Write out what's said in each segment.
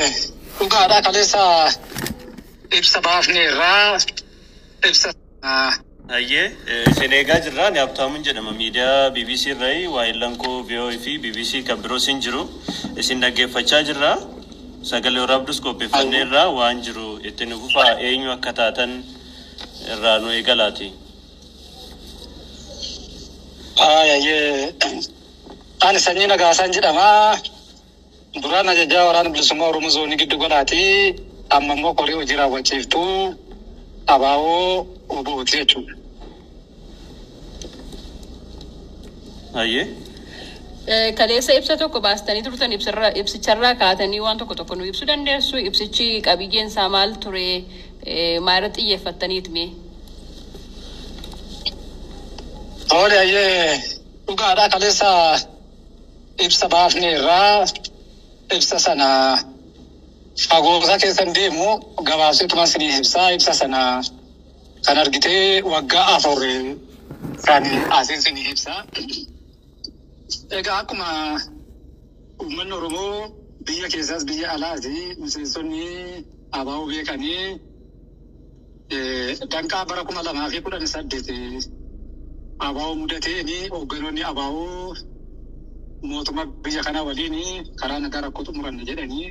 dhugaadhaa kaleessa ibsa baafne irraa ibsa Hayyee isin eegaa jirra ani Habtaamuun jedhama miidiyaa BBC irraa waa'illan koo VOA fi BBC kan biroos hin jiru isin dhaggeeffachaa jirra sagalee waraabdus qopheeffannee irraa waan jiru itti nu fufaa eenyu akka taatan irraa nu eegalaati. Haayyayyee ani sanyii nagaasaan jedhama. Duraan ajajaa waraana bilisummaa Oromoo zoonii giddu galaati. Amma immoo qorii hojii raawwachiiftuu abaaboo obooti jechuudha. Hayyee Kaleessa ibsa tokko baastanii turtan ibsarra- ibsicharraa kaatanii waan tokko tokko nu ibsuu dandeessu. Ibsichi qabiyyeen isaa maal ture? Eh, Maalirratti xiyyeeffattaniit mee? Toole hayyee dhugaadhaa kaleessa ibsa baafne irraa ibsa sana fagoosa keessan deemu gabaabsituman sinii ibsaa ibsa sana kan argitee waggaa afur kan asiin sinii ibsaa. Egaa akkuma uummanni Oromoo biyya keessaas biyya alaati miseensonni abaaboo beekanii eh, danqaa bara kuma lamaa fi kudhan saddeet abaaboo mudateeni hoogganoonni abaaboo mootummaa biyya kanaa waliin karaa nagaa rakkoo xumuranna jedhanii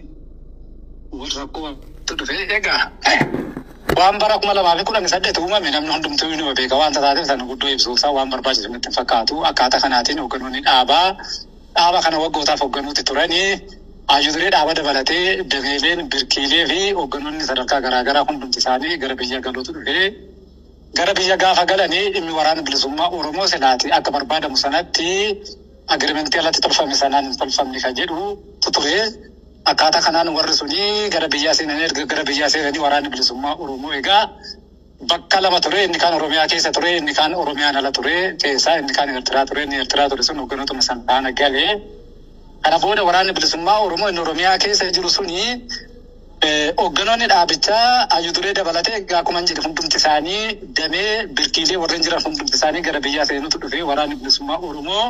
wal rakkoo wantu dhufe egaa waan bara kuma lamaa fi kudhan saddeet uumame namni hundumtuu ni beeka waan taateef sana guddoo ibsuusaa waan barbaachisu natti hin fakkaatu akkaataa kanaatiin hoogganoonni dhaabaa dhaaba kana waggootaaf hoogganuutti turanii hayyuulee dhaaba dabalatee dameeleen birkiilee fi hoogganoonni sadarkaa garaagaraa hundumti isaanii gara biyya galuutu dhufee gara biyya gaafa galanii dhimmi waraana bilisummaa Oromoo silaati akka barbaadamu sanatti agirimentii alatti tolfame sanaan hin tolfamne kan jedhu ture. Akkaataa kanaan warri suni gara biyyaa seenanii erga gara biyyaa seenanii waraanni bilisummaa Oromoo egaa bakka lama ture inni kaan Oromiyaa keessa ture inni kaan Oromiyaan ala ture keessaa inni kaan Eertiraa ture inni Eertiraa ture sun hoogganootuma san faana galee kana booda waraanni bilisummaa Oromoo inni Oromiyaa keessa jiru suni Eh, Hoogganoonni dhaabichaa hayyuulee dabalatee egaa akkuma hin jedhe hundumti isaanii damee birkiilee warreen jiran hundumti isaanii gara biyyaa seenutu dhufee waraanni bilisummaa Oromoo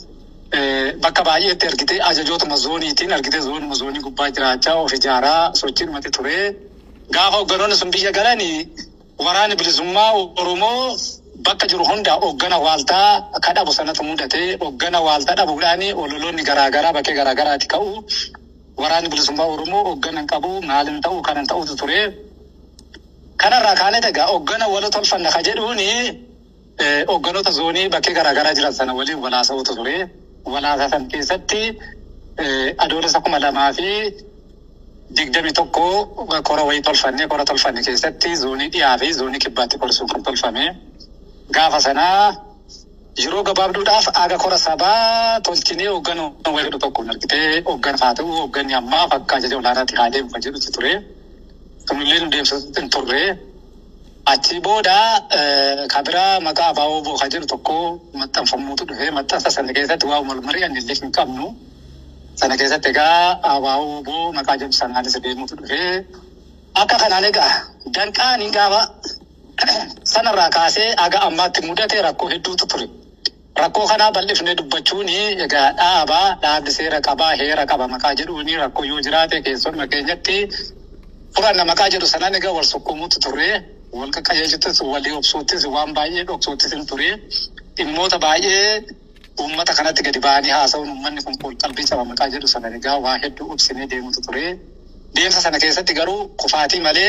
eh, bakka baay'eetti argitee ajajootuma zooniitiin argitee zoonuma zoonii gubbaa jiraachaa of ijaaraa sochiidhumatti ture. Gaafa hoogganoonni sun biyya galanii waraanni bilisummaa Oromoo bakka jiru hunda hooggana waaltaa akka dhabu sanatu mudate hooggana waaltaa dhabuudhaan ololoonni garaagaraa bakkee garaagaraatti ka'u. waraanni bilisummaa Oromoo hoogganan qabu maalin ta'u kanan ta'utu ture. Kanarraa kaanee egaa hooggana wala tolfanna ka jedhuuni eh, hoogganoota zoonii bakkee garaagaraa jiran sana waliin walaasa'utu ture. Walaasaa san keessatti eh, adoolessa kuma lamaa fi digdami tokko kora wayii tolfanne kora tolfanne keessatti zoonii dhiyaa fi zoonii kibbaatti korsuun kan tolfame. Gaafa sanaa yeroo gabaabduudhaaf aga kora sabaa tolchinee hoogganuu wayii tokkoon argitee hooggan haa ta'u hoogganni ammaa fakkaa ajaja olaanaatti haa deemu kan jedhutti ture. Kunillee nu deemsisutti hin turre. Achi booda eh, kabiraa maqaa abaaboo boo kan jedhu tokko maxxanfamuutu dhufe maxxansa sana keessatti waa wal mari'anne illee hin qabnu. Sana keessatti egaa abaaboo boo maqaa jedhu sanaanis deemuutu dhufe. Akka kanaan egaa danqaan hin gaafa sanarraa kaasee aga ammaatti mudate rakkoo hedduutu ture. Rakkoo kanaa bal'ifnee dubbachuun egaa dhaabaa dhaabni seera qabaa heera qaba maqaa jedhuun rakkoo yoo jiraate keessumaa keenyatti furanna maqaa jedhu sanaan egaa wal sukkuumuutu ture. Wal qaqqajeelchittis walii obsuuttis waan baay'ee dhoksuuttis hin ture. Dhimmoota baay'ee uummata kanatti gadi ba'anii haasa'uun uummanni kun qol qalbii caba maqaa jedhu sanaan egaa waa hedduu obsinee deemutu ture. Deemsa sana keessatti garuu kufaatii malee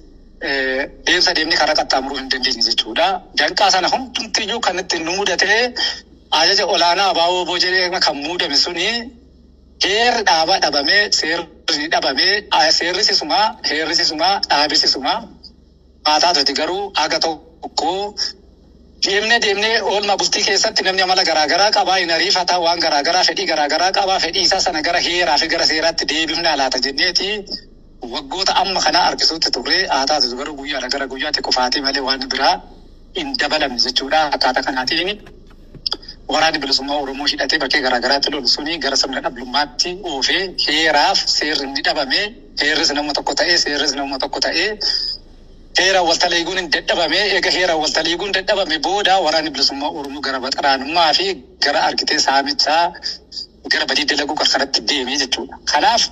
eh, deemsa deemni karaa qaxxaamuruu hin dandeenye jechuudha. Danqaa sana hundumtiyyuu kan itti nu mudate ajaja olaanaa abaaboo boo jedhee kan muudame suni heerri dhaabaa dhabamee seerri dhabamee ah, seerri sisumaa heerri sisumaa dhaabi sisumaa maataa tuti garuu aga tokko deemnee deemnee oolmaa bultii keessatti namni amala garaagaraa qabaa hin ariifataa waan garaagaraa fedhii garaagaraa qabaa fedhii isaa sana gara heeraa fi gara seeraatti deebifnaa laata jenneeti waggoota amma kanaa harkisuutti turre haa taatu garuu guyyaadha gara guyyaatti kufaatii malee waan biraa hin dabalamne jechuudha akkaataa kanaatiin waraanni bilisummaa Oromoo hidhatee bakkee garaagaraatti lolu suni gara sirna dhablummaatti oofee heeraaf seerri ni dhabame heerris nama tokko ta'ee seerris nama tokko ta'ee heeraan waltaleeguun hin dadhabame eega heeraan waltaleeguun dadhabame booda waraanni bilisummaa Oromoo gara baxaraanummaa fi gara argitee saamichaa gara badii dalaguu qarqaratti deemee jechuudha. Kanaaf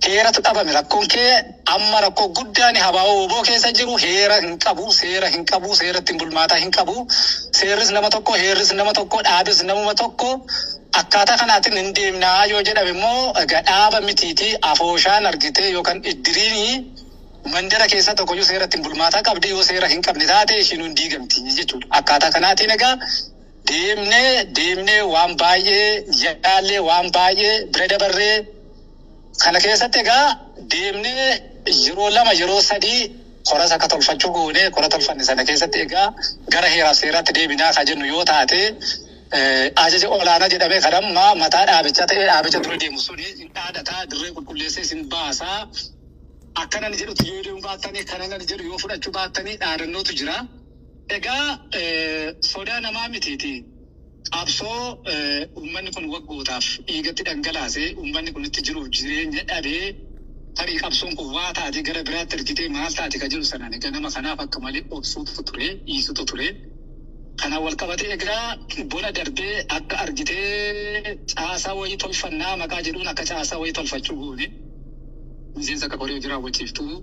heeratu dhabame rakkoon kee amma rakkoo guddaan habaa'oo oboo keessa jiru heera hin qabu seera hin qabu seera ittiin bulmaataa hin qabu seerris nama tokko heerris nama tokko dhaabis namuma tokko akkaataa kanaatiin hin deemnaa yoo jedhame immoo egaa dhaaba mitiiti afooshaan argite yookaan iddiriinii mandara keessa tokkoyyuu seera ittiin bulmaataa qabdi yoo seera hin qabne taate ishiin hin diigamti jechuudha akkaataa kanaatiin egaa deemnee deemnee waan baay'ee yaallee waan baay'ee bira dabarree kana keessatti egaa deemnee yeroo lama yeroo sadii koras akka tolfachuu goone kora tolfanne sana keessatti egaa gara heeraaf seeraatti deebinaa kan jennu yoo taate eh, ajaja olaanaa jedhamee kan amma mataa dhaabichaa ta'ee dhaabicha dura deemu suni hin dhaadataa dirree qulqulleessee sin baasaa akkana ni jedhutti yoo deemu baattanii kana ni jedhu yoo fudhachuu baattanii dhaadannootu jira. Egaa eh, sodaa namaa mitiiti. Qabsoo eh, uummanni kun waggootaaf dhiigatti dhangalaasee uummanni kun itti jiruuf jireenya dhabee tarii qabsoon kun waa taate gara biraatti ergitee maal taate ka jiru sanaan egaa nama kanaaf akka malee obsuutu ture dhiisutu ture. Kanaan wal qabatee egaa bona darbee akka argitee caasaa wayii tolfannaa maqaa jedhuun akka caasaa wayii tolfachuu goone. Miseensa akka koree hojii raawwachiiftuu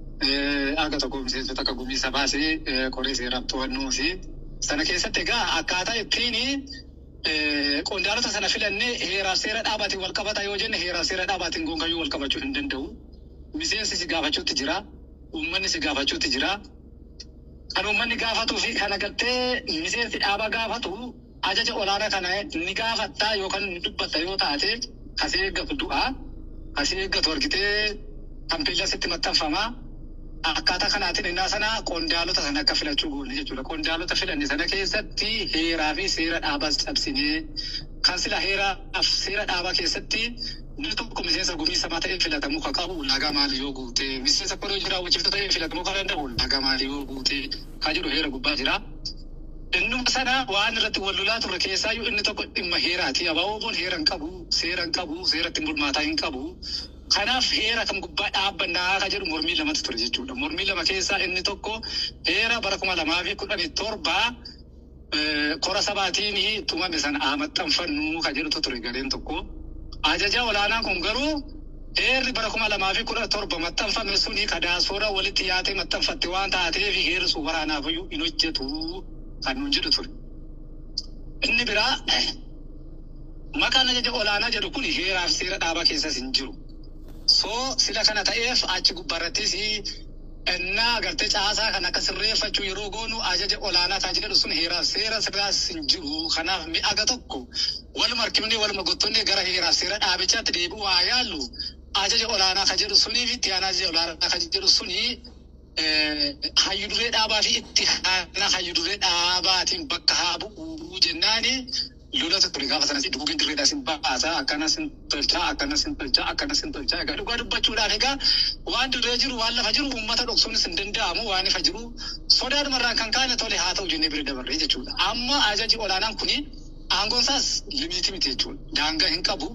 aga tokko miseensota akka gumiisa baasee eh, koree seeraaf to'annoo fi sana keessatti egaa akkaataa ittiin qondaalota sana filannee heeraaf seera dhaabaatiin wal qabata yoo jenne heeraaf seera dhaabaatiin gongayyuu wal qabachuu hin danda'u. Miseensi si gaafachuutti jira. Uummanni si gaafachuutti jira. Kan uummanni gaafatuu fi kan agartee miseensi dhaaba gaafatu ajaja olaanaa kana ni gaafattaa yookaan ni dubbatta yoo taate kasee eeggatu du'a. Kasee eeggatu argitee tampeellaa sitti maxxanfama. Akkaataa kanaatiin innaa sana qondaalota sana akka filachuu goone jechuudha. Qondaalota filanne sana keessatti heeraa fi seera dhaabaas cabsinee kan sila heeraa fi seera dhaabaa keessatti inni tokko miseensa gumii sabaa ta'ee filatamuu kan qabu ulaagaa maalii yoo guute miseensa koree hojii raawwachiiftuu ta'ee filatamuu kan danda'u ulaagaa maalii yoo guute kan jedhu heera gubbaa jira. Innuma sana waan irratti wal lolaa turre keessaayyuu inni tokko dhimma heeraati. Abaaboon heera hin qabu, seera hin qabu, seera ittiin bulmaataa hin qabu. Kanaaf heera kam gubbaa dhaabbannaa kan jedhu mormii lamatu ture jechuudha. Mormii lama keessaa inni tokko heera bara kuma lamaa fi kudhanii torba eh, kora sabaatiin tumame sana haa maxxanfannu kan jedhutu ture gareen tokko. Ajaja olaanaan kun garuu heerri bara kuma lamaa fi kudha torba maxxanfame suni kadaasooraa walitti yaatee maxxanfatte waan taateef heerri sun waraanaafayyuu hin hojjetu kan nuun jedhu ture. Inni biraa maqaan ajaja olaanaa jedhu kun heeraaf seera dhaabaa keessas hin jiru. So sila kana ta'eef achi gubbaarrattis innaa agartee caasaa kan akka sirreeffachuu yeroo goonu ajaja olaanaa kan jedhu sun heeraaf seera sirraas hin jiru. Kanaaf mi'aga tokko waluma harkifnee waluma gottonnee gara heeraaf seera dhaabichaatti deebi'u haa yaallu. Ajaja olaanaa kan jedhu sunii fi itti aanaa ajaja olaanaa kan jedhu sunii hayyu duree dhaabaa fi itti aanaa hayyu duree dhaabaatiin bakka haa bu'u jennaani lolatu ture gaafa sanas duguugin dirreedhaas hin baasaa akkanas hin tolchaa akkanas hin tolchaa akkanas hin tolchaa egaa dhugaa dubbachuudhaan egaa waan dirree jiru waan lafa jiru uummata dhoksuunis hin danda'amu waan ifa jiru sodaadhumarraan kan kaane tole haa ta'u jennee bira dabarree jechuudha amma ajaji olaanaan kuni aangoon isaas limiitii miti jechuudha daangaa hin qabu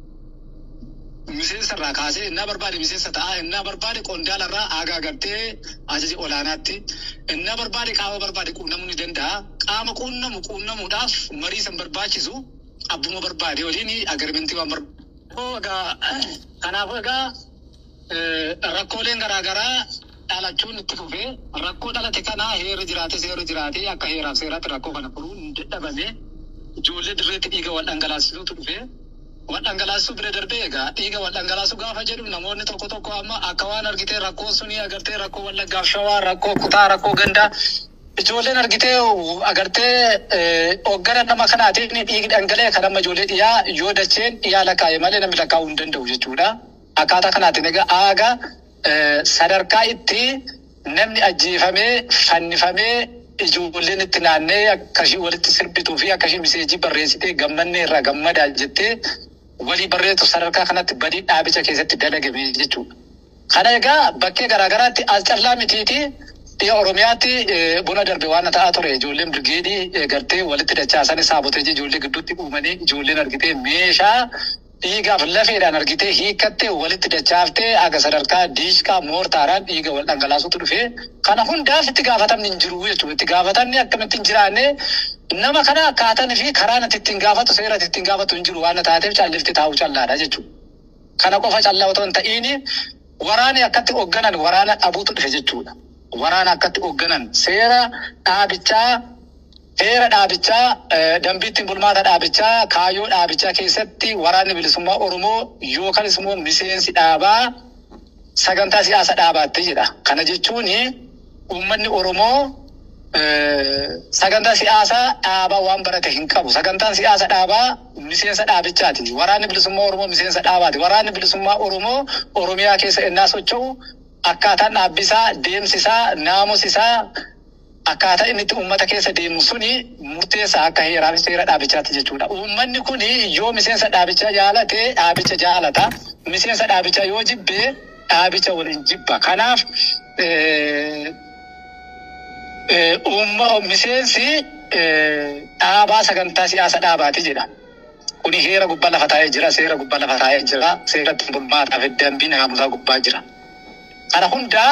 miseensa irraa kaasee innaa barbaade miseensa ta'a innaa barbaade qondaala irraa aagaa agartee ajaji olaanaatti innaa barbaade qaama barbaade quunnamuu ni danda'a qaama quunnamu quunnamuudhaaf marii san barbaachisu abbuma barbaade waliin agarimentii waan barbaadu. Egaa kanaafuu egaa rakkooleen garaagaraa dhalachuun itti fufee rakkoo dhalate kana heerri jiraate seerri jiraate akka heeraaf seeraatti rakkoo kana furuun hin dadhabame ijoollee dirreetti dhiiga wal dhangalaasisuutu dhufee wal dhangalaasisuu bira darbee egaa dhiiga wal dhangalaasuu gaafa jedhu namoonni tokko tokko amma akka waan argitee rakkoo sunii agartee rakkoo wallaggaaf shawaa rakkoo kutaa rakkoo gandaa ijoolleen argitee agartee hoggana nama kanaatiin dhiigi dhangala'e kan amma ijoollee dhiyaa yoo dacheen dhiyaa lakkaa'e malee namni lakkaa'uu hin danda'u jechuudha. Akkaataa kanaatiin egaa aaga sadarkaa itti namni ajjeefamee fannifamee ijoolleen itti naannee akkashii walitti sirbituu fi akkashii miseejii barreessitee gammannee irraa gammadaa jettee walii barreessu sadarkaa kanatti badii dhaabicha keessatti dalagame jechuudha. Kana egaa bakkee garaagaraatti as callaa mitiiti dhiya Oromiyaatti buna darbe waan ta'aa ture ijoolleen birgeedii gartee walitti dachaasan saabotee ijoollee gidduutti uumanii ijoolleen argitee meeshaa dhiigaaf lafeedhaan argitee hiikkattee walitti dachaaftee aga sadarkaa diishkaa moortaaraan dhiiga wal dhangalaasutu dhufee kana hundaaf itti gaafatamni hin jiru jechuudha. Itti gaafatamni akkamitti hin jiraanne nama kana akkaataan fi karaan ati ittiin gaafatu seera ati ittiin gaafatu hin jiru waan taateef callifti taa'uu callaadha jechuudha. Kana qofa callaa otoo hin ta'iin waraanni akkatti hoogganan waraana dhabuutu dhufe jechuudha. Waraana akkatti hoogganan seera dhaabichaa Heera dhaabichaa, eh, dambiitti bulmaata dhaabichaa, kaayyoo dhaabichaa keessatti waraanni bilisummaa Oromoo yookaan immoo miseensi dhaabaa sagantaa siyaasa dhaabaatti jedha. Kana jechuun uummanni Oromoo eh, sagantaa siyaasaa dhaabaa waan barate hin qabu. Sagantaan siyaasa dhaabaa miseensa dhaabichaati. Waraanni bilisummaa Oromoo miseensa dhaabaati. Waraanni bilisummaa Oromoo Oromiyaa keessa ennaa socho'u akkaataan dhaabbisaa, deemsisaa, naamusisaa akkaataa inni itti uummata keessa deemu suni murteessaa akka heeraa fi seera dhaabichaatti jechuudha. Uummanni kun yoo miseensa dhaabichaa jaalate dhaabicha jaalata. Miseensa dhaabichaa yoo jibbe dhaabicha waliin jibba. Kanaaf eh, eh, uumma miseensi eh, dhaabaa sagantaa siyaasa dhaabaati jedha. Kuni heera gubbaa lafa taa'ee jira, seera gubbaa lafa taa'ee jira, seera ittiin bulmaataa fi dambii naamusaa gubbaa jira. Kana hundaa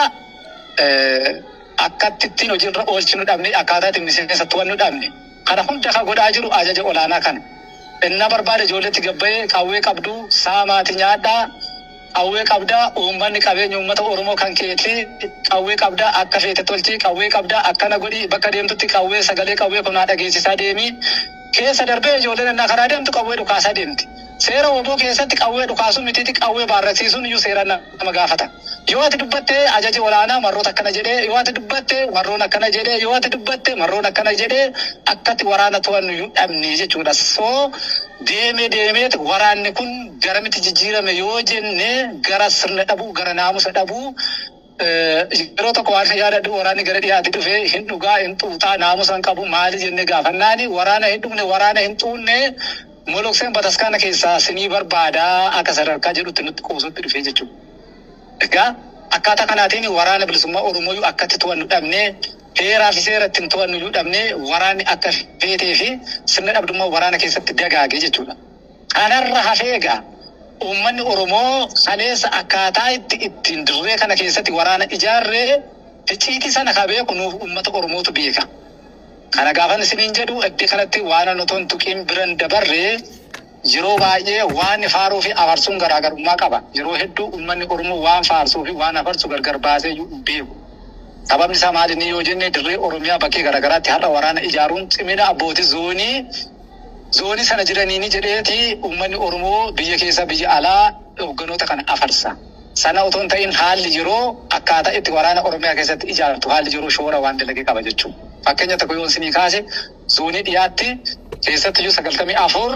eh, akkatti ittiin hojiirra oolchinu dhabne akkaataa ittiin miseensa to'annu dhabne kana hunda kan godhaa jiru ajaja olaanaa kana. Inna barbaade ijoolletti gabbayee qawwee qabdu saamaati nyaadhaa qawwee qabdaa uummanni qabeenya uummata Oromoo kan keeti qawwee qabdaa akka feete tolchi qawwee qabdaa akkana godhi bakka deemtutti qawwee sagalee qawwee kunaa dhageessisaa deemi keessa darbee ijoolleen innaa karaa deemtu qawwee dhukaasaa deemti. Seera oboo keessatti qawwee dhukaasuu mitiiti qawwee baarrasiisuun iyyuu seera nama gaafata. Yoo ati dubbatte ajaji olaanaa marroota akkana jedhee yoo ati dubbatte marroon akkana jedhee yoo ati dubbatte marroon akkana jedhee akkatti waraana to'annu iyyuu dhabne jechuudha. So deemee deemeeti waraanni kun garamitti jijjiirame yoo jenne gara sirna dhabuu gara naamusa dhabuu Eh, yeroo tokko waan yaadadhu waraanni gara dhiyaatti dhufee hin dhugaa hin xuuxaa naamusa hin qabu maali jenne gaafannaani waraana hin dhugne waraana hin xuunne molokseen bataskaana keessaa sinii barbaadaa akka sadarkaa jedhutti nutti qoosutti dhufee jechuudha. Egaa akkaataa kanaatiin waraana bilisummaa Oromoo iyyuu akkatti to'annu dhabnee heeraa fi seera ittiin to'annu iyyuu dhabnee waraanni akka feetee fi sirna dhabdummaa waraana keessatti dagaage jechuudha. Kanarra hafee egaa uummanni Oromoo kaleessa akkaataa itti ittiin dirree kana keessatti waraana ijaarree icciitii sana ka beeku nuuf uummata Oromootu beeka. Kana gaafan isiniin jedhu iddoo kanatti waan an otoo hin tuqiin biran dabarree yeroo baay'ee waan faaruu fi afarsuun garaagarummaa qaba. Yeroo hedduu uummanni Oromoo waan faarsuu fi waan afarsu gargar baasee iyyuu hin beeku. Sababni isaa maali inni yoo jenne dirree Oromiyaa bakkee garaagaraatti har'a waraana ijaaruun cimina abbootii zoonii zoonii sana jiraniini jedheeti uummanni Oromoo biyya keessa biyya alaa hoogganoota kana afarsa. Sana otoo hin ta'in haalli yeroo akkaataa itti waraana Oromiyaa keessatti ijaartu haalli yeroo shoora waan dalagee qaba jechuudha. Fakkeenya tokko yoo isinii kaase zoonii dhiyaatti keessatti iyyuu sagaltamii afur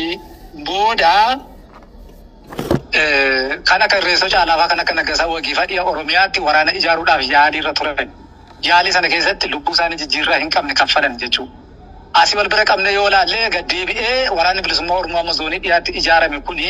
booda eh, kan akka Irreensoo Caalaafaa kan akka Naggasaa Wagiifaa dhiya Oromiyaatti waraana ijaaruudhaaf yaalii irra turan. Yaalii sana keessatti lubbuu isaanii jijjiirraa hin qabne kaffalan jechuudha. Asii wal bira qabne yoo laallee gad deebi'ee waraanni bilisummaa Oromoo amma zoonii dhiyaatti ijaarame kuni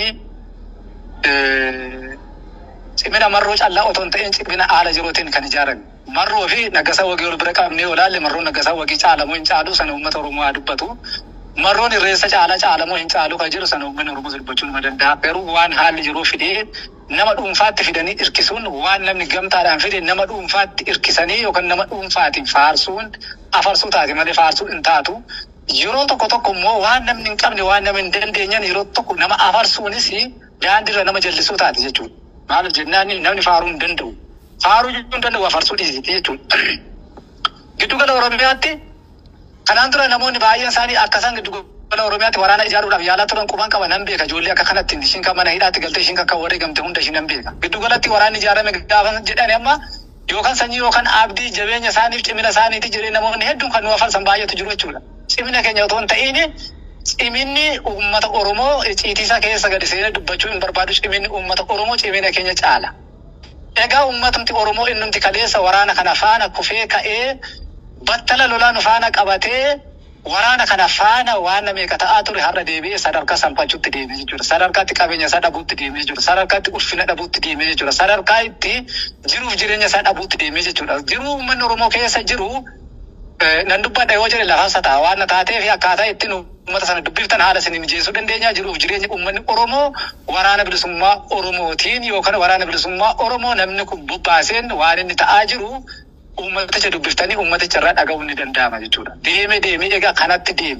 eh, cimina marroo callaa otoo hin ta'in cimina haala jirootiin kan ijaarame. Marroo fi naggasaa wagii wal bira qabne yoo laalle marroo naggasaa wagii caalamoo hin caalu sana uummata Oromoo haa dubbatu. Marroon irreessa caalaa caalamoo hin caalu kan jiru sana uummanni Oromoo dubbachuu nima danda'a. Garuu waan haalli jiruu fidee nama dhuunfaatti fidanii irkisuun waan namni gamtaadhaan fide nama dhuunfaatti irkisanii yookaan nama dhuunfaatiin faarsuun afarsuu taate malee faarsuu hin taatu. Yeroo tokko tokko immoo waan namni hin qabne waan namni hin dandeenye yeroo tokko nama afarsuunis daandiirra nama jallisuu taate jechuudha. Maaliif jennaan namni faaruu hin danda'u. Faaruu jechuun hin danda'u afarsuu dhiisiti jechuudha. Giddugala Oromiyaatti kanaan dura namoonni baay'een isaanii akka isaan giddugala Oromiyaatti waraana ijaaruudhaaf yaalaa turan quban qaba nan beeka. Ijoollee akka kanatti ishiin kan mana hidhaatti galtee ishiin kan wareegamte hunda ishii nan beeka. Giddugalatti waraanni ijaarame gaafa jedhani amma yookaan sanyii yookaan abdii jabeenya isaaniif cimina isaaniiti jedhee namoonni hedduun kan nu afarsan baay'eetu jiru jechuudha. Cimina keenya otoo hin ta'in ciminni uummata Oromoo ciitiisa keessa gadi seenee dubbachuu hin barbaadu ciminni uummata Oromoo cimina keenya caala. Egaa uummatumti Oromoo innumti kaleessa waraana kana faana kufee ka'ee battala lolaa nu faana qabatee waraana kana faana waan meeqa ta'aa ture har'a deebi'ee sadarkaa salphachuutti deemee jechuudha. Sadarkaatti qabeenya isaa dhabuutti deemee jechuudha. Sadarkaatti ulfina dhabuutti deemee jechuudha. Sadarkaa itti jiruuf jireenya isaa dhabuutti deemee jechuudha. Jiruu uummanni Oromoo keessa jiru eh, nan dubbadha yoo jedhe lafa ta'a waan na taatee fi akkaataa ittiin uummata sana dubbiftan haala isin mijeessuu dandeenya jiruuf jireenya uummanni Oromoo waraana bilisummaa Oromootiin yookaan waraana bilisummaa Oromoo namni kun bobbaaseen waan inni ta'aa jiru uummaticha dubbiftanii uummaticha irraa dhaga'uun ni danda'ama jechuudha. Deeme deeme egaa kanatti deeme.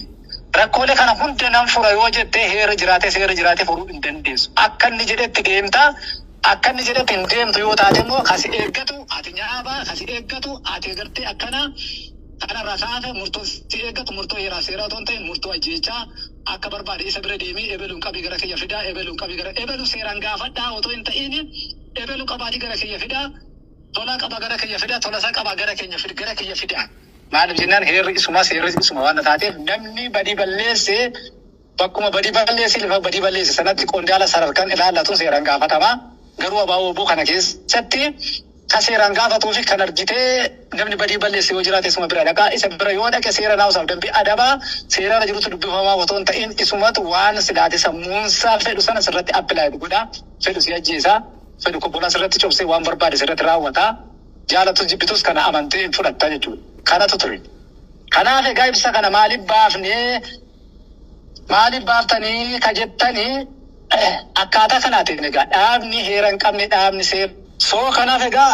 Rakkoolee kana hunda nan fura yoo jettee heera jiraate seera jiraate furuu hin dandeessu. Akka inni jedhetti deemta. Akka inni jedhetti hin deemtu yoo taate immoo kasi eeggatu ati nyaaba kasi eeggatu ati gartee akkana kana rasaafe murtoo si eeggatu murtoo heeraa seeraa otoo hin ta'in murtoo ajjeechaa akka barbaade isa bira deemee ebeluun qabii gara kiyya fidaa ebeluun qabii gara ebeluun seeraan gaafadhaa otoo hin ta'in ebeluun qabaatii gara kiyya fidaa tolaa qaba gara kiyya fidaa tolasaa qaba gara keenya fida gara kiyya fidaa. Maaliif jennaan heerri isuma seerri isuma waan taateef namni badii balleesse bakkuma badii balleessi lafa badii balleesse sanatti qondaala sadarkaan ilaallatu seeraan gaafatama. Garuu abaaboo oboo kana keessatti ka seeraan gaafatuu fi kan argitee namni badii balleesse yoo jiraate isuma bira dhaqaa isa bira yoo dhaqe seera naawusaaf dambii adabaa seeraan jirutu dubbifamaa otoo hin ta'in isumatu waan silaate sammuunsaa fedhu sana sirratti appilaayi godha fedhu si ajjeesaa fedhu kobbonaa sirratti cobsee waan barbaade sirratti raawwata jaalatu jibbitus kana amantee fudhatta jechuudha. Kanatu ture. Kanaaf egaa ibsa kana maaliif baafnee maaliif baaftanii ka jettanii akkaataa kanaatiin egaa dhaabni heera hin qabne dhaabni seera. Soo kanaaf egaa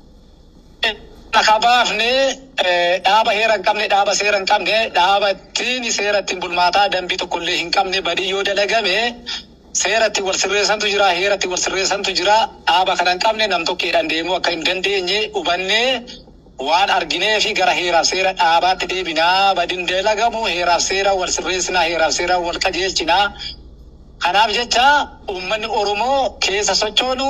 Naka baafnee dhaaba heera hin qabne dhaaba seera hin qabne dhaaba ittiin seera ittiin bulmaataa dambii tokkollee hin qabne badii yoo dalagame seera ittiin wal sirreessantu jira heera ittiin wal sirreessantu jira dhaaba kana hin qabne nam tokkeedhaan deemuu akka hin dandeenye hubannee waan arginee fi gara heeraaf seera dhaabaatti deebinaa badiin dalagamu heeraaf seera wal sirreessinaa heeraaf seera wal qajeelchinaa. Kanaaf jecha uummanni Oromoo keessa sochoonu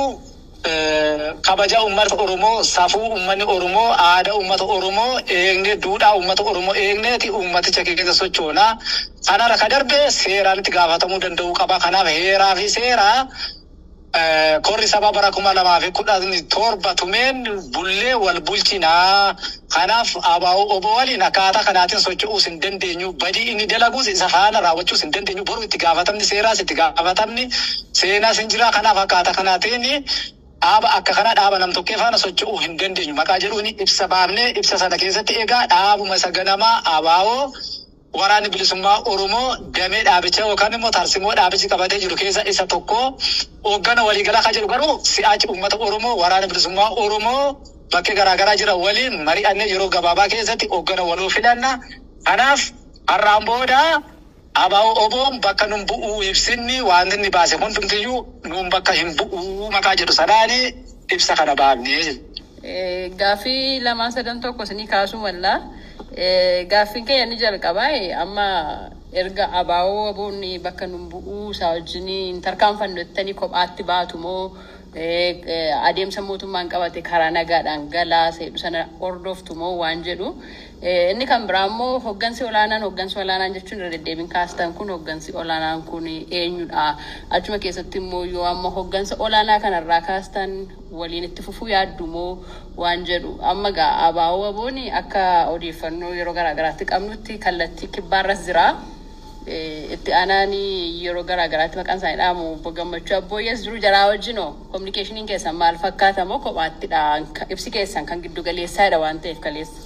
kabaja uummata Oromoo, safuu uummanni Oromoo, aadaa uummata Oromoo eegne, duudhaa uummata Oromoo eegneeti uummaticha keessa sochoona. Kanarra ka darbe seeraan itti gaafatamuu danda'uu qaba. Kanaaf heeraa fi seeraa korri saba bara kuma lamaa fi kudhan torba tumeen bullee wal bulchinaa. Kanaaf abaa'oo obbo waliin akkaataa kanaatiin socho'uus hin dandeenyu. Badii inni dalaguus isa faana raawwachuus hin dandeenyu. Boru itti gaafatamni seeraas itti gaafatamni seenaas hin jira. Kanaaf akkaataa kanaatiin dhaaba akka kana dhaaba nam tokkee faana socho'uu hin dandeenyu. Maqaa jedhuun ibsa baafnee ibsa sana keessatti egaa dhaabuma isa ganamaa abaa'oo waraanni bilisummaa Oromoo damee dhaabichaa yookaan immoo tarsimoo dhaabichi qabatee jiru keessa isa tokko hooggana waliigalaa kan jedhu garuu si'aachi uummata Oromoo waraana bilisummaa Oromoo bakkee garaagaraa jira waliin mari'annee yeroo gabaabaa keessatti hooggana waloo filanna. Kanaaf har'aan booda abaa'oo oboon bakka nun bu'uu ibsinni wanti inni baase hundumtiyyuu nuun bakka hin bu'uu maqaa jedhu sanaani ibsa kana baafnee. Gaaffii lamaan sadan tokko isinii kaasuu mallaa. Gaaffiin keenya ni jalqabaa amma erga abaa'oo aboonni bakka nun bu'uu isaa wajjin tarkaanfannu jettanii kophaatti baatu moo adeemsa mootummaan qabate karaa nagaadhaan galaa seedhu sana hordoftu moo waan jedhu. Inni kan biraa immoo hoggansi olaanaan hoggansi olaanaan jechuun irra deddeebiin kaastan kun hoggansi olaanaan kun eenyudha. Achuma keessatti immoo yoo amma hoggansa olaanaa kanarraa kaastan waliin itti fufuu yaaddu moo waan jedhu. Amma gaa abaa'oo aboon akka odeeffannoo yeroo garaagaraatti qabnutti kallattii kibbaarras jira. Itti aanaan yeroo garaagaraatti maqaan isaanii dhaamu obbo Gammachuu Abbooyyees jiru jaraa wajjinoo kominikeeshiniin keessan maal fakkaata moo kophaattidha ibsi keessan kan giddu galeessaadha waan ta'eef kaleessa.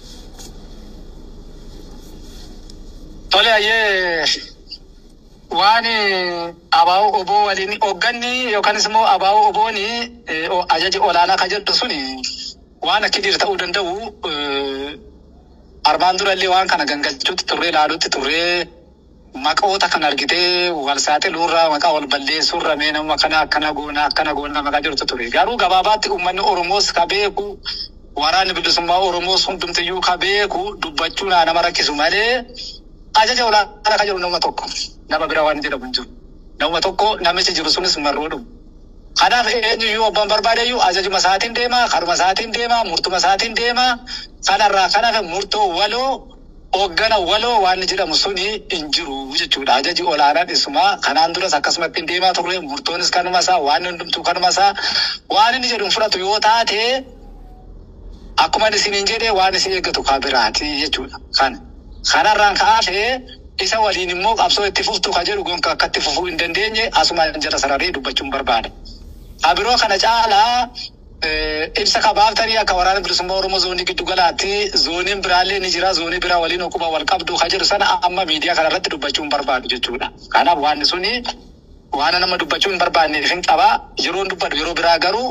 Tole ayyee waan abaa'oo oboo waliin hoogganni yookaanis immoo abaa'oo oboon ajaji olaanaa kan jedhu suni waan akka jiru ta'uu danda'u armaan durallee waan kana gangalchuutti turree ilaaluutti turree maqoota kan argitee wal saaxiluurraa maqaa wal balleessuurra mee nama kana akkana goona akkana goona maqaa jirtu ture garuu gabaabaatti uummanni Oromoos ka beeku waraanni bilisummaa Oromoos hundumtiyyuu ka beeku dubbachuun nama rakkisu malee ajaja olaanaa kan jedhu nama tokko nama bira waan jedhamu hin jiru. Nama tokko namichi jiru sunis marroo dhumu. Kanaaf eenyuyyuu abbaan barbaadeyyuu ajajuma isaatiin deema, karuma isaatiin deema, murtuma isaatiin deema. Kanarraa kanaaf murtoo waloo hooggana waloo waan jedhamu suni hin jiru jechuudha. Ajaji olaanaan isumaa kanaan duras akkasumatti hin deemaa turre murtoonis kanuma isaa waan hundumtuu kanuma isaa waan inni jedhu fudhatu yoo taate akkuma isiniin jedhee waan isin eeggatu kaa biraati jechuudha. Kana. Kanarraan ka'aafee isa waliin immoo qabsoo itti fuftu ka jedhu gonka akka itti fufuu hin dandeenye asuma jala sararee dubbachuun barbaada. Abiroo kana caalaa ibsa kabaaftanii akka waraana bilisummaa Oromoo zoonii giddu galaatti zooniin biraallee ni jira zoonii biraa waliin okkuma wal qabdu ka jedhu sana amma miidiyaa kanarratti dubbachuun barbaadu jechuudha. Kanaaf waan suni waan nama dubbachuu hin barbaanneef hin qaba. Yeroon dubbadu yeroo biraa garuu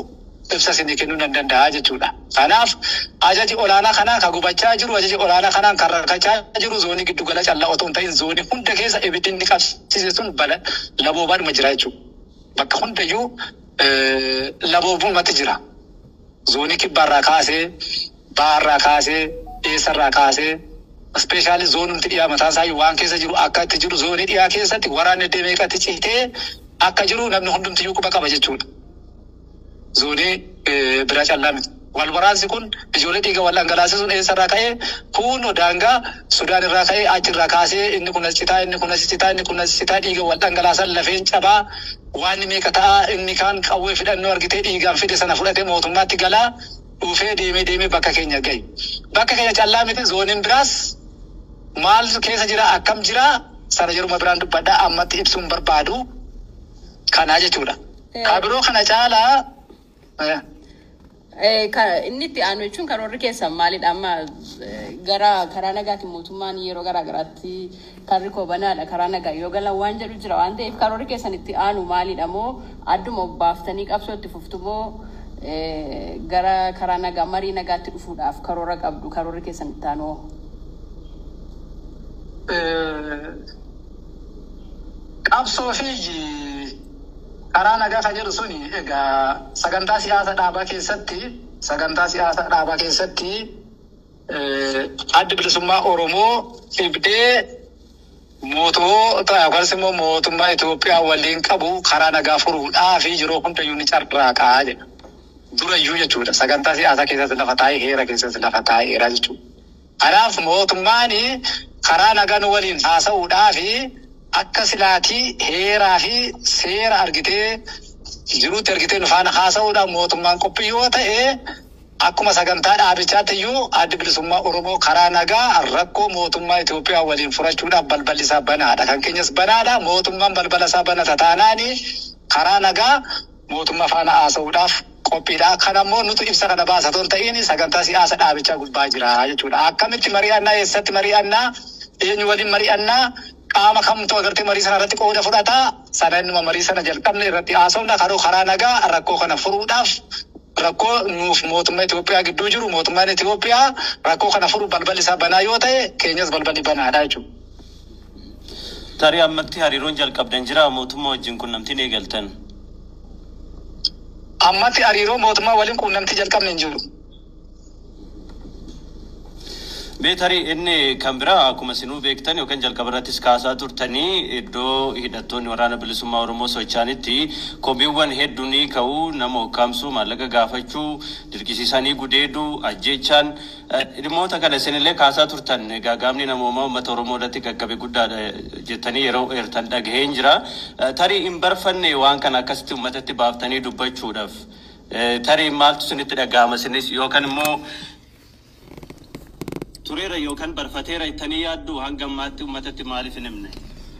ibsa isinii kennuu nan danda'a jechuudha. Kanaaf ajaji olaanaa kanaa kan gubachaa jiru ajaji olaanaa kanaan kan rakkachaa jiru zoonii giddu gala callaa otoo hin ta'in zoonii hunda keessa ibiddi inni qabsiise sun bala laboobaadhuma jira jechuudha. Bakka hundayyuu eh, laboobumatti jira. Zoonii kibbaarraa kaasee, baarraa kaasee, eessarraa kaasee, ispeeshaalii zoonumti dhiyaa mataa isaa waan keessa jiru akka itti jiru zoonii dhiyaa keessatti waraanni deemee qatti ciitee akka jiru namni hundumtiyyuu quba qaba jechuudha. Zoonii eh, bira callaa miti. Wal waraansi kun ijoollee dhiiga wal dhangalaasisuun eessarraa ka'ee kun daangaa Sudaan irraa ka'ee achirraa kaasee inni kun as citaa inni kun as citaa inni kun as citaa dhiiga wal dhangalaasan lafeen cabaa waan meeqa ta'a inni kaan qawwee fidhannoo argitee dhiigaan fide sana fudhatee mootummaatti galaa dhufee deemee deemee bakka keenya gahi. Bakka keenya callaa miti zooniin biraas maal keessa jira akkam jira sana jedhuma biraan dubbadhaa ammatti ibsuun barbaadu kanaa jechuudha. Kabiroo kana caalaa eh, Eh, ka- inni itti aanu jechuun karoorri keessan maalidha amma eh, gara karaa nagaatiin mootummaan yeroo garaa garaatti karri koo banaadha karaa nagaa yoo galan waan jedhu jira waan ta'eef karoorri keessan itti aanu maalidha moo adduma baaftanii qabsoo itti fuftu moo eh, gara karaa nagaa marii nagaatti dhufuudhaaf karoora qabdu karoorri keessan itti aanu hoo? eh, qabsoo fi karaa nagaa kan jedhu suni egaa sagantaa siyaasa dhaabaa keessatti sagantaa siyaasa dhaabaa keessatti eh, addi bilisummaa Oromoo ibdee mootummoota yookaas immoo mootummaa Itoophiyaa waliin qabu karaa nagaa furuudhaa fi yeroo hundayyuu ni carraaqaa jedha. Durayyuu jechuudha. Sagantaa siyaasaa keessatti lafa taa'ee heera keessatti lafa taa'eera jechuudha. Kanaaf mootummaan karaa nagaa nu waliin haasa'uudhaa fi akka silaatii heeraa fi seera argitee jiruutti argitee nu faana haasa'uudhaaf mootummaan qophii yoo ta'e akkuma sagantaa dhaabichaatti iyyuu addi bilisummaa Oromoo karaa nagaa rakkoo mootummaa Itoophiyaa waliin furachuudhaaf balballi isaa banaadha. Kan keenyas banaadha. Mootummaan balbala isaa banata taanaani karaa nagaa mootummaa faana haasa'uudhaaf qophiidha. Kan ammoo nuti ibsa kana baasatoon ta'in sagantaa siyaasa dhaabichaa gubbaa jira jechuudha. Akkamitti mari'annaa eessatti mari'annaa eenyu waliin mari'annaa qaama kamtu agartee marii sana irratti qooda fudhataa sana innuma marii sana jalqabne irratti haasofna karoo karaa nagaa rakkoo kana furuudhaaf rakkoo nuuf mootummaa Itoophiyaa gidduu jiru mootummaan Itoophiyaa rakkoo kana furu balballi isaa banaa yoo ta'e keenyas balballi banaadha jechuudha. Tarii ammatti hariiroon jalqabdan jira mootummaa wajjin qunnamtiin eegaltan. Ammatti hariiroo mootummaa waliin quunnamtii jalqabne hin jiru. Mee tarii inni kan biraa akkuma isinuu beektan yookaan jalqaba irrattis kaasaa turtanii iddoo hidhattoonni waraana bilisummaa Oromoo socho'anitti komiiwwan hedduun ni ka'u nama hokkaamsuu maallaqa gaafachuu dirqisiisanii gudeeduu ajjeechaan eh, dhimmoota kana isinillee kaasaa turtan egaa gaamni namoomaa uummata Oromoo irratti qaqqabe guddaadha jettanii yeroo eertan dhagaheen jira. Eh, Tarii hin barfanne waan kana akkasitti uummatatti baaftanii dubbachuudhaaf eh, tarii maaltu isinitti dhaga'ama isinis yookaan immoo tureera yookaan barfateera jettanii yaaddu hanga ammaatti uummatatti maaliif hin himne?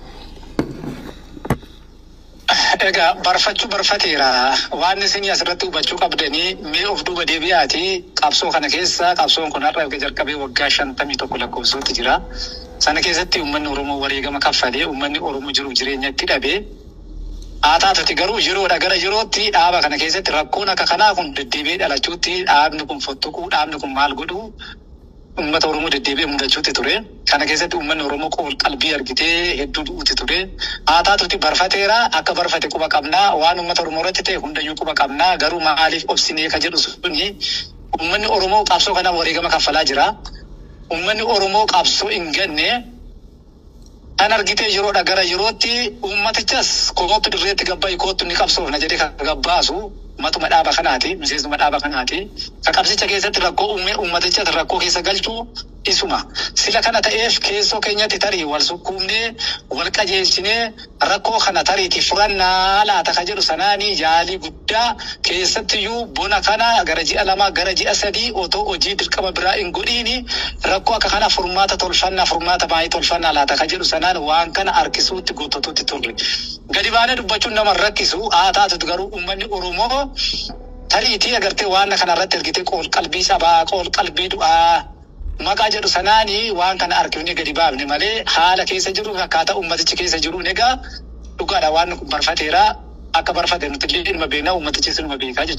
Egaa barfachuu barfateera. Waan isin asirratti hubachuu qabdanii mee of duuba deebi'aati qabsoo kana keessa qabsoon kun har'a erga jalqabee waggaa shantamii tokko lakkoofsootti jira. Sana keessatti uummanni Oromoo wareegama kaffalee uummanni Oromoo jiru jireenya itti dhabee haa taatuti garuu yeroodha gara yerootti dhaaba kana keessatti rakkoon akka kanaa kun deddeebi'ee dhalachuutti dhaabni kun fottoquu dhaabni kun maal godhuu uummata Oromoo deddeebi'ee mudachuutti ture. Kana keessatti uummanni Oromoo qool qalbii argitee hedduu du'uutti ture. Haa taatuti barfateera akka barfate quba qabnaa waan uummata Oromoo irratti ta'e hundayyuu quba qabnaa garuu maaliif obsinee ka jedhu suni uummanni Oromoo qabsoo kana wareegama kaffalaa jira. Uummanni Oromoo qabsoo hin ganne kan argitee yeroodha gara yerootti uummatichas koottu dirreetti gabbaa'e koottu ni qabsoofna jedhee kan gabbaasu matuma dhaaba kanaati miseensuma dhaaba kanaati ka qabsicha keessatti rakkoo uume uummaticha rakkoo keessa galchuu isuma sila kana ta'eef keessoo keenyatti tarii wal sukkuumnee wal qajeelchinee rakkoo kana tariiti furannaa laata ka jedhu sanaanii yaalii guddaa keessattiyyuu bona kana gara ji'a lamaa gara ji'a sadii otoo hojii dirqama biraa hin godhiini rakkoo akka kana furmaata tolfannaa furmaata baay'ee tolfannaa laata ka jedhu sanaan waan kana harkisuutti guuttatuutti turre. Gadi baanee dubbachuun nama rakkisu haa taatutu garuu uummanni Oromoo tariitii agartee waan kana irratti ergitee qool qalbii sabaa qool qalbii du'aa maqaa jedhu sanaanii waan kana harkifnee gadi baafne malee haala keessa jiru akkaataa uummatichi keessa jiru egaa dhugaadha waan kun barfateera akka barfate nuti illee ilma beeknaa uummatichis ilma beekaa jechuudha.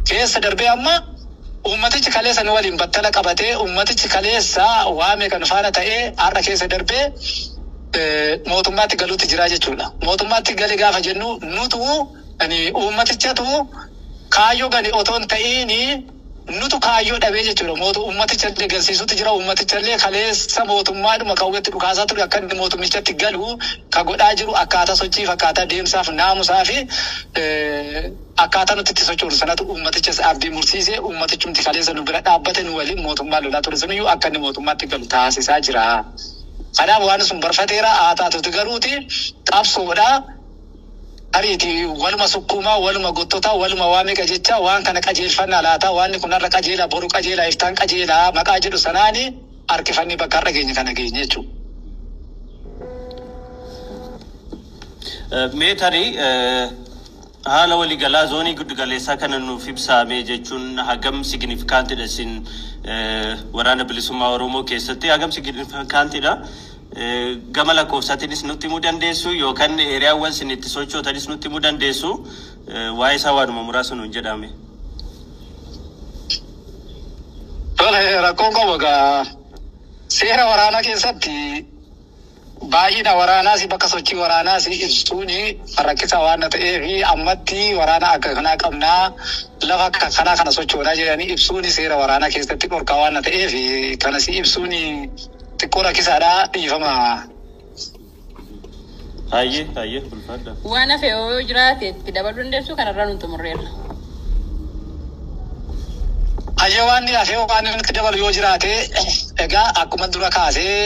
keessa darbee amma ummatichi kaleessa nu waliin battala qabatee ummatichi kaleessa waame kan faana ta'ee har'a keessa darbee eh, mootummaatti galuutti jira jechuudha. Mootummaatti gali gaafa jennu nutu ani ummatichatu kaayyoo gani otoo hin ta'iini nutu kaayyoo dhabee jechuudha. Mootu ummaticha illee galsiisuutti jira. Ummaticha illee kaleessa mootummaadhuma kawwetti dhukaasaa ture akka inni mootummichatti galu ka godhaa jiru akkaataa sochiif akkaataa deemsaaf naamusaa fi eh, akkaataa nuti itti sochoonu sanatu ummatichas abdii mursiisee ummatichumti kaleessa nu bira dhaabbate nu waliin mootummaa lolaa ture suniyyuu akka inni mootummaatti galu taasisaa jira. Kanaaf waan sun barfateera haa taatuti garuuti qabsoodha. Ariiti waluma sukkuumaa, waluma gottotaa, waluma waa meeqa jecha waan kana qajeelfannaa laata waan kun har'a qajeelaa boru qajeelaa iftaan qajeelaa maqaa jedhu sanaani harkifannii bakka har'a geenye kana geenye jechuudha. Mee tarii eh, haala waliigalaa zoonii giddugaleessaa kana nuuf ibsaame jechuun hagam signifikaantidha isin eh, waraana bilisummaa Oromoo keessatti hagam signifikaantidha. Eh, Gama lakkoofsaatiinis nutti himuu dandeessu yookaan eeriyaawwan isin itti sochootanis nutti himuu dandeessu Eh, waa'ee isaa waanuma muraasa nuun jedhame. Tole rakkoon qabu egaa seera waraanaa keessatti baay'ina waraanaas bakka sochii waraanaas ibsuun rakkisaa waan ta'eef ammatti waraana akka kanaa qabnaa lafa akka kanaa kana sochoonaa jedhanii ibsuun seera waraanaa keessatti dhorkaa waan ta'eef kanas ibsuun xiqqoo rakkisaadha dhiifama. Hayyee hayyee ulfaadha. Waan hafe yoo jiraate itti dabaluu dandeessu kanarraa nuti xumurreerra. Hayyee waan hafee waan inni dabalu yoo jiraate egaa akkuma dura kaasee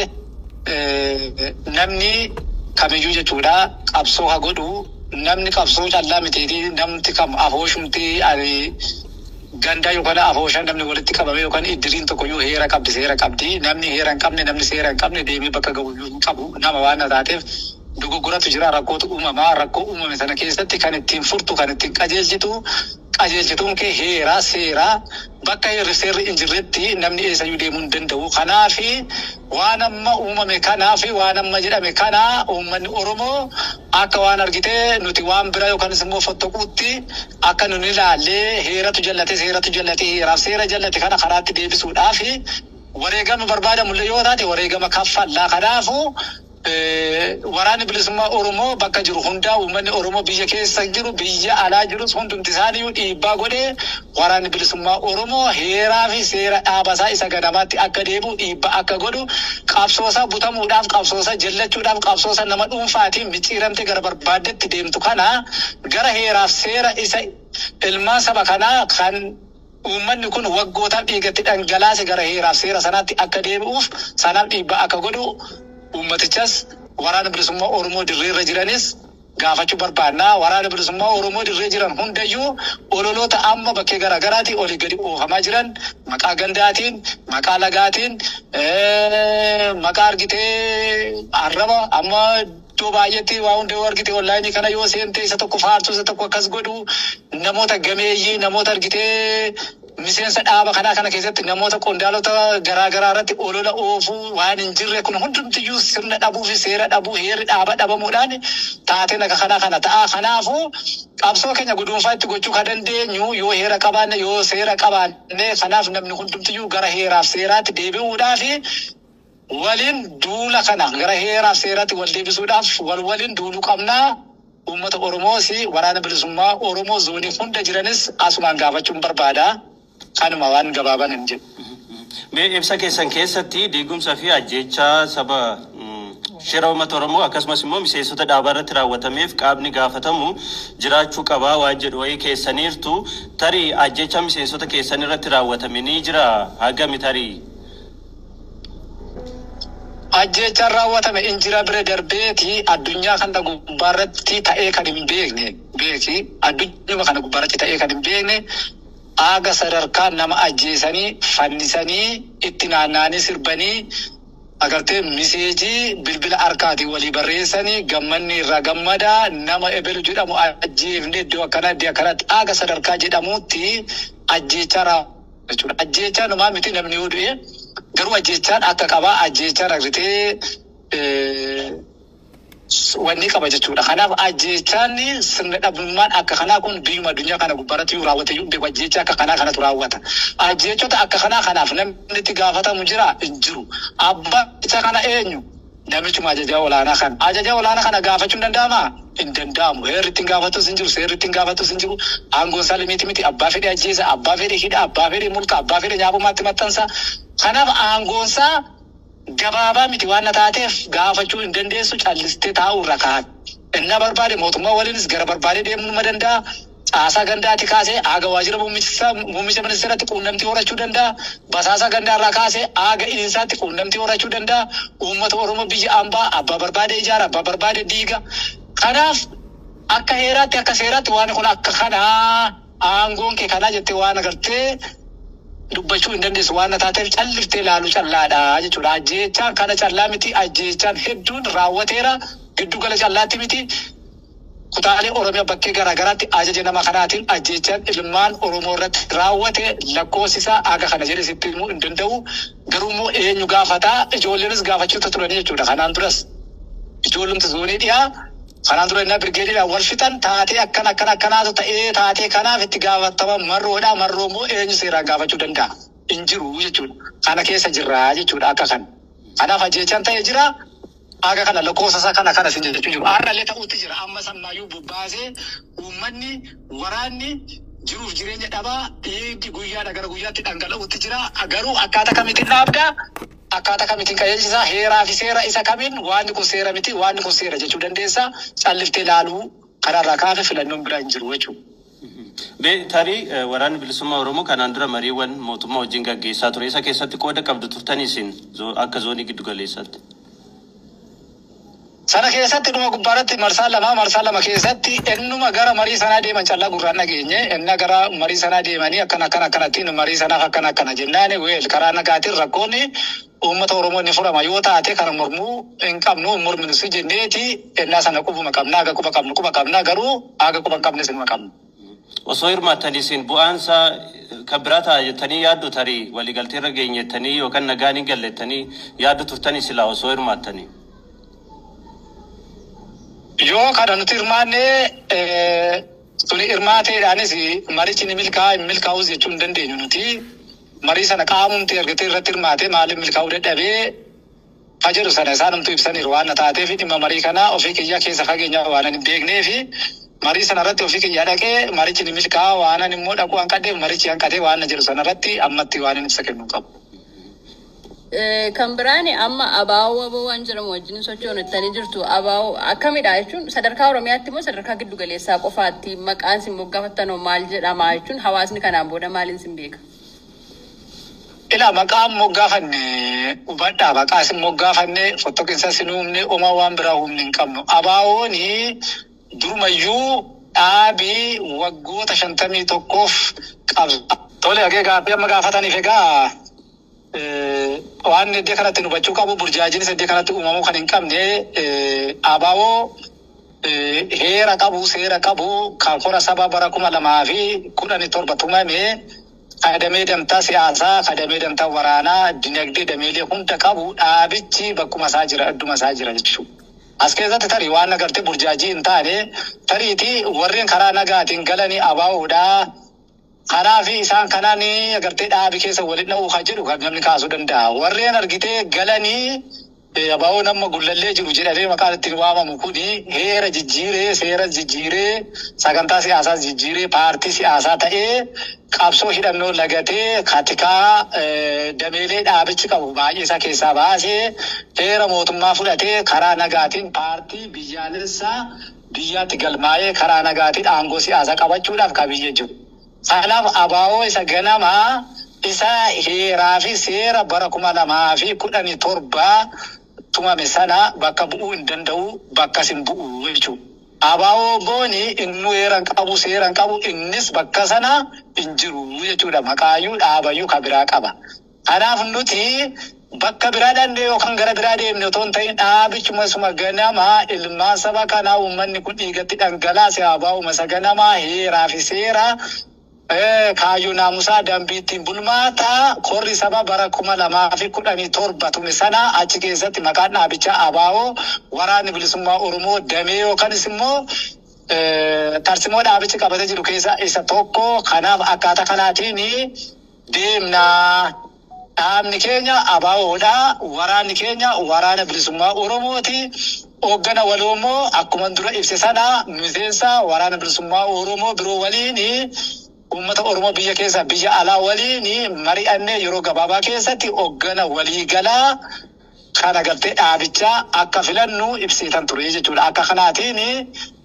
eh, namni kamiyyuu jechuudha qabsoo haa godhu namni qabsoo callaa miteeti namni kam afooshumti ani gandaa yookaan afooshaa namni walitti qabame yookaan iddiriin tokko iyyuu heera qabdi seera qabdi namni heera hin qabne namni seera hin qabne deemee bakka gahu iyyuu hin qabu nama waan na taateef dogoggoratu jira rakkootu uumamaa rakkoo uumame sana keessatti kan ittiin furtu kan ittiin qajeelchitu qajeelchituun kee heeraa seeraa bakka heerri seerri hin jirretti namni eessayyuu deemuu hin danda'u. Kanaafi waan amma uumame kanaafi waan amma jedhame kana uummanni Oromoo akka waan argitee nuti waan bira yookaanis immoo fottoquutti akka nun ilaallee heeratu jallate seeratu jallate heeraaf seera jallate kana karaatti deebisuudhaafi wareegama barbaadamullee yoo taate wareegama kaffallaa kanaafu Eh, waraanni bilisummaa Oromoo bakka jiru hundaa uummanni Oromoo biyya keessa jiru biyya alaa jirus hundumti isaaniiyyuu dhiibbaa godhee waraanni bilisummaa Oromoo heeraa fi seera dhaabasaa isa ganamaatti akka deebi'u dhiibbaa akka godhu qabsoosaa butamuudhaaf qabsoosaa jallachuudhaaf qabsoosaa nama dhuunfaatiin micciiramte gara barbaaddetti deemtu kana gara heeraaf seera isa ilmaan saba kanaa kan uummanni kun waggootaaf dhiigatti dhangalaase gara heeraaf seera sanaatti akka deebi'uuf sanaaf dhiibbaa akka godhu uummatichas waraana bilisummaa Oromoo dirreerra jiranis gaafachuu barbaannaa. Waraana bilisummaa Oromoo dirree jiran hundayyuu ololoota amma bakkee garaagaraati olii gadi oofamaa jiran maqaa gandaatiin, maqaa lagaatiin, eh, maqaa argitee arraba amma iddoo baay'eetti waa hunda yoo argite onlaayinii kana yoo seente isa tokko faarsuu isa tokko akkas godhu namoota gameeyyii namoota argitee miseensa dhaaba kanaa kana keessatti namoota qondaalota garaagaraa irratti olola oofuu waan hin jirre kun hundumtiyyuu sirna dhabuu fi seera dhabuu heerri dhaaba dhabamuudhaan taateen akka kanaa kana ta'a. Kanaafuu qabsoo keenya guduunfaa itti gochuu kan dandeenyu yoo heera qabaanne yoo seera qabaanne kanaaf namni hundumtiyyuu gara heeraaf seeraatti deebi'uudhaaf waliin duula kana gara heeraaf seeraatti wal deebisuudhaaf wal waliin duuluu qabnaa. Uummata Oromoos waraana bilisummaa Oromoo zoonii hunda jiranis asumaan gaafachuun barbaada. Kanuma waan gabaaban hin jedhu. Mee ibsa keessan keessatti diigumsa fi ajjeechaa saba mm, shira uummata Oromoo akkasumas immoo miseensota dhaabaa irratti raawwatameef qaamni gaafatamu jiraachuu qabaa waan jedhu wayii keessaniirtu tarii ajjeechaa miseensota keessan irratti raawwatame ni jira hagami tarii. Ajjeechaan raawwatame injira bira darbeeti addunyaa kana gubbaarratti ta'ee kan hin beekne beeki addunyaa kana gubbaarratti ta'ee kan hin beekne aaga sadarkaa nama ajjeesanii fannisanii itti naanna'anii sirbanii agartee miseejii bilbila harkaatiin walii barreessanii gammanni irraa gammadaa nama ebelu jedhamu ajjeefne iddoo akkana iddoo akkanatti aaga sadarkaa jedhamutti ajjeechaa raawwatu jechuudha. Ajjeechaa numaa miti namni yoo du'e garuu ajjeechaan akka qabaa ajjeechaan argitee wanni qaba jechuudha. Kanaaf ajjechaan sirna dhabummaan akka kanaa kun biyyuma addunyaa kana gubbaarratti yoo raawwate yoo beeku ajjecha akka kanaa kanatu raawwata. Ajjechota akka kanaa kanaaf namni itti gaafatamu jira hin jiru. Abbaa isa kana eenyu? Namichuma ajajaa olaanaa kana. Ajajaa olaanaa kana gaafachuun danda'amaa? Hin danda'amu. Heerri ittiin gaafatus hin jiru, seerri ittiin gaafatus hin jiru. Aangoon isaa limiiti miti. Abbaa fedhe ajjeesa, abbaa fedhe hidha, abbaa fedhe mulqa, abbaa fedhe nyaabumaatti maxxansa. Kanaaf aangoon isaa gabaabaa miti waan na taateef gaafachuu hin dandeessu callistee taa'uu irra kaa'an. Inna barbaade mootummaa waliinis gara barbaade deemuu nima danda'a. Caasaa gandaati kaasee aaga waajjira muummicha muummicha ministeeratti quunnamtii horachuu danda'a. Basaasa gandaa irraa kaasee aaga iniinsaatti quunnamtii horachuu danda'a. Uummata Oromoo biyya ambaa abbaa barbaade ijaara abbaa barbaade diiga. Kanaaf akka heeraatti akka seeraatti waan kun akka kanaa aangoon kee kanaa jettee waan agartee dubbachuu hin dandeessu waan na taateef calliftee ilaaluu callaadha jechuudha. Ajjeechaan kana callaa miti ajjeechaan hedduun raawwateera giddu gala callaatti miti. Kutaalee Oromiyaa bakkee garaagaraatti ajaja nama kanaatiin ajjeechaan ilmaan Oromoo irratti raawwate lakkoofsisaa aga kana jedhe sitti himuu hin danda'u. Garuu immoo eenyu gaafataa ijoolleenis gaafachuutu turanii jechuudha. Kanaan duras ijoollumti zoonii dhiyaa kanaan dura innaa birgeediidhaan wal fixan taatee akkan akkan akkanaatu ta'ee taatee kanaaf itti gaafatama marroodha. Marroo immoo eenyu seeraan gaafachuu danda'a? Hin jiru jechuudha. Kana keessa jirra jechuudha akka kana. Kanaaf ajjeechaan ta'ee jira. Aga kana lakkoofsa isaa kana kana sin jechuu jiru. Har'allee ta'uutti jira. Amma sammaayyuu bobbaasee uummanni waraanni jiruuf jireenya dhabaa dhiigni guyyaadha gara guyyaatti dhangala'uutti jira. Garuu akkaataa kamitiin dhaabdaa? Akkaataa kamitiin qajeelchisaa? Heeraa fi seera isa kamiin waanni kun seera miti waanni kun seera jechuu dandeessaa? Calliftee ilaaluu kanarraa kaafee filannoon biraa hin jiru jechuudha. Bee tarii eh, waraanni bilisummaa Oromoo kanaan dura mariiwwan mootummaa wajjin gaggeessaa ture. Isa keessatti qooda qabdu turtanii isin zo- akka zoonii giddu galeessaatti. Sana keessatti dhuma gubbaarratti marsaa lama marsaa lama keessatti ennuma gara marii sanaa deeman callaa gurraan dhageenye enna gara marii sanaa deemanii akkana akkana akkanattiin marii sanaaf akkana akkana jennaan weel karaa nagaatiin rakkoonni uummata Oromoo ni furama yoo taate kana mormuu hin qabnu hin morminu si jenneeti ennaa sana qubuma qabna aga quba qabnu quba qabna garuu aga quba hin qabne sinuma qabna. Osoo hirmaattanii isin bu'aansaa eh, kan biraa ta'a jettanii yaaddu tarii waliigaltee irra geenyettanii yookaan nagaan hin gallettanii yaaddu turtanii silaa osoo hirmaattanii. Yoo kana nuti hirmaanne eh, suni hirmaateedhaanis marichi ni milkaa'aa hin milkaa'us jechuu hin dandeenyu nuti. Marii sana qaamumti argatee irratti hirmaate maaliif milkaa'uu dadhabee ka jedhu sana isaanumtu ibsaniiru waan na taateef dhimma marii kana ofii kiyyaa keessa fageenya waan hin beeknee fi marii sana irratti ofii kiyyaa dhaqee marichi ni milkaa'aa waan immoo dhaquu hanqadheef marichi hanqatee waan na jedhu sana irratti ammatti waan hin ibsa kennuu qabu. Eh, Kan biraan amma abaawoo aboo waan jedhamu wajjin sochoonettanii jirtu abaawoo akkamidha jechuun sadarkaa Oromiyaatti immoo sadarkaa giddu galeessaa qofaatti maqaan sin moggaafattanoo maal jedhama jechuun hawaasni kanaan booda maaliin sin beeka? Ila maqaan moggaafanne hubadhaa maqaa isin moggaafanne fottoqinsa isin uumne oma waan biraa humni hin qabnu. Abaawooni durumayyuu dhaabii waggoota shantamii tokkoof qabsa. Tole hagee gaaffii amma gaafataniif egaa eh, waan iddoo kanatti nu hubachuu qabu burjaajiinis iddoo kanatti uumamuu kan hin qabne eh, abaawoo eh, heera qabu seera qabu kan kora saba bara kuma lamaa fi kudhanii torba tumame kadamee damtaa siyaasaa kadamee damtaa waraanaa dinagdee dameelee hunda qabu dhaabichi bakkuma isaa jira adduma isaa jira jechuudha. As keessatti tarii waan agartee burjaajii hin taane tariiti warreen karaa nagaatiin galanii abaawoodhaa karaa fi isaan kanaan agartee dhaabi keessa waliin dha'uu kan jedhu kan namni kaasuu danda'a. Warreen argitee galanii eh, abaawoo nama gullallee jiru jedhamee maqaan ittiin waamamu kuni heera jijjiiree seera jijjiiree sagantaa siyaasaa jijjiiree paartii siyaasaa ta'ee qabsoo hidhannoo lagatee katikaa eh, dameelee dhaabichi qabu baay'ee isaa keessaa baasee heera mootummaa fudhatee karaa nagaatiin paartii biyyaalessaa biyyaatti galmaa'ee karaa nagaatiin aangoo siyaasaa qabachuudhaaf kan biyya jiru. Kanaaf abaawoo isa ganamaa isa heeraa fi seera bara kuma lamaa fi kudhanii torba tumame sana bakka bu'uu hin danda'u bakkas hin bu'u jechuudha. Abaawoo booni inni heeran qabu seeran qabu innis bakka sana hin jiru jechuudha. Maqaayyuu dhaabayyuu kan biraa qaba. Kanaaf nuti bakka biraa dandee yookaan gara biraa deemne otoo hin ta'in dhaabichuma suma ganamaa ilmaan saba kanaa uummanni kun dhiigatti dhangalaase abaa'uma isa ganamaa heeraa fi seera Eh, kaayyoo naamusaa dambiittiin bulmaataa korri saba bara kuma lamaa fi kudhanii torba ture sana achi keessatti maqaan dhaabichaa abaa'oo waraanni bilisummaa oromoo damee yookanis immoo eh, tarsimoo dhaabichi qabatee jiru keessa isa tokko kanaaf akkaataa kanaatiin deemnaa dhaabni keenya abaa'oodha waraanni keenya waraana bilisummaa oromooti hooggana waloo immoo akkuma dura ibse sana miseensa waraana bilisummaa oromoo biroo waliin uummata oromoo biyya keessa biyya alaa waliin mari'annee yeroo gabaabaa keessatti hooggana waliigalaa kana gartee dhaabichaa akka filannu ibsitan ture jechuudha akka kanaatiin